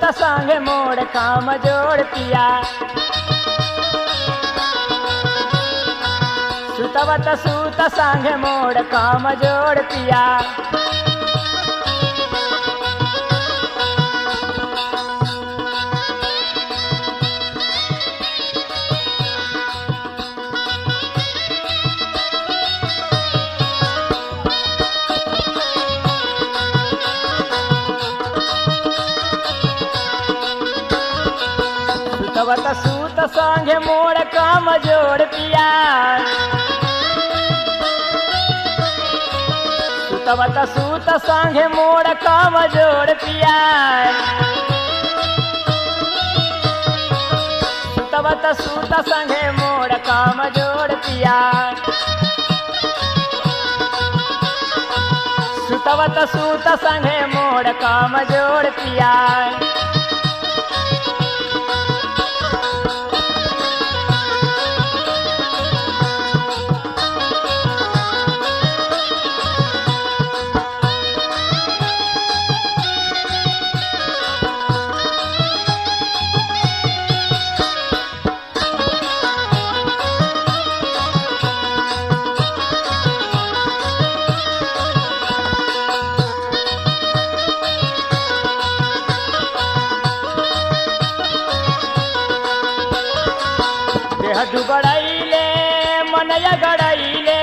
संग मोड़ काम जोड़ पिया सुतवत सूत संग मोड़ काम जोड़ पिया सुतवत सूत संग मोड़ काम जोड़ पिया सुतवत सूत संग मोड़ काम जोड़ पिया सुतवत सूत संग मोड़ काम जोड़ पिया सुतवत सूत संग मोड़ काम जोड़ पिया देह दुबड़ाइले मनया गड़ाइले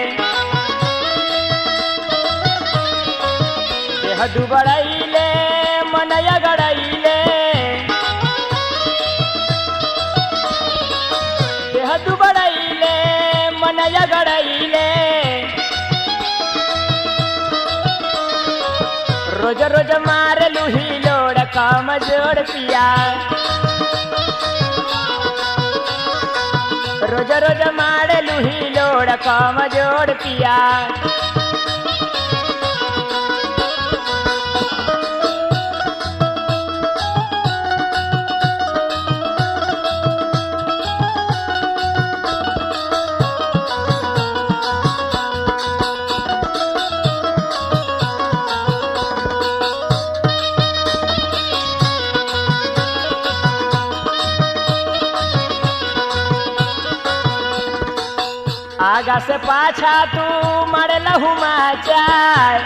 देह दुबड़ाइले मनया गड़ाइले देह दुबड़ाइले मनया गड़ाइले रोज रोज मार लुही लोड़ काम जोड़ पिया रोज रोज मार लुही लोड़ काम जोड़ पिया आगा से पाछा तू मर लहू माचार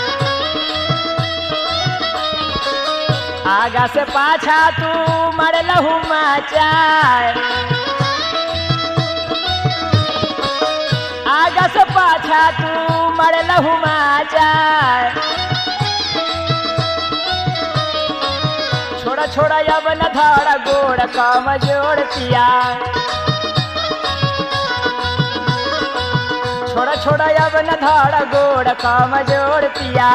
आगा से पाछा तू मर लहू माचार आगा से पाछा तू मर लहू माचार छोड़ा छोड़ा अब न धड़ गोड़ काम जोड़ पिया छोड़ा छोड़ा अब न धाड़ गोड़ काम जोड़ पिया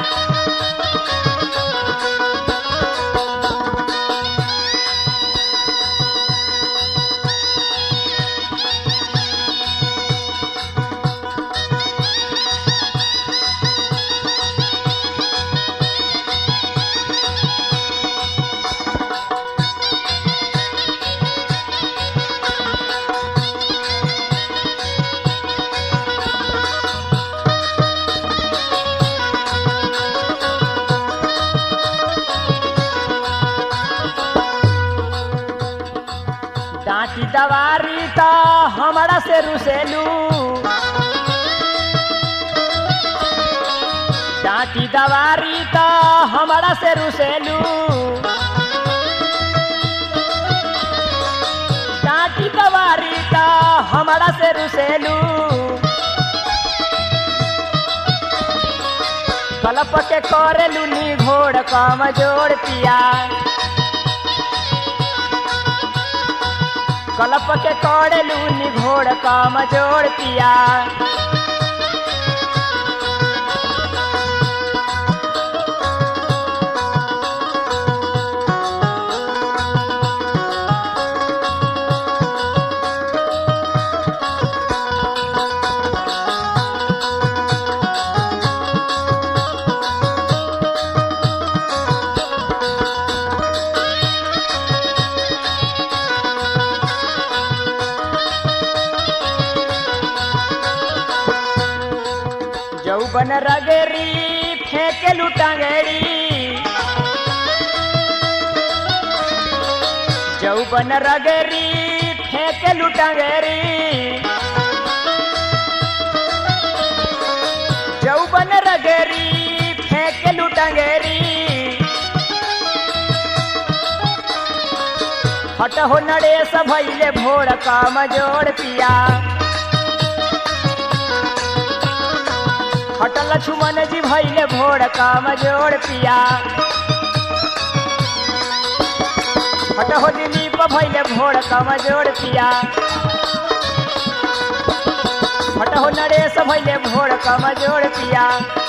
डांटी दवारी तो हमारा से रुसेलू डांटी दवारी तो हमारा से रुसेलू डांटी दवारी तो हमारा से रुसेलू कलप के करेलू नी घोड़ काम जोड़ पिया कलप के करेलू नी घोड़ काम जोड़ पिया जौबन रगेरी फेंके लुटांगेरी जौबन रगेरी फेंके लुटंगेरी जौबन रगेरी फेंके लुटंगेरी हट हो नरेश भैले भोर काम जोड़ पिया हट लक्ष्मण जी भैले भोर काम जोड़ पिया हट हो दिलीप भैले भोर काम जोड़ पिया हट हो नरेश भैले भोर काम जोड़ पिया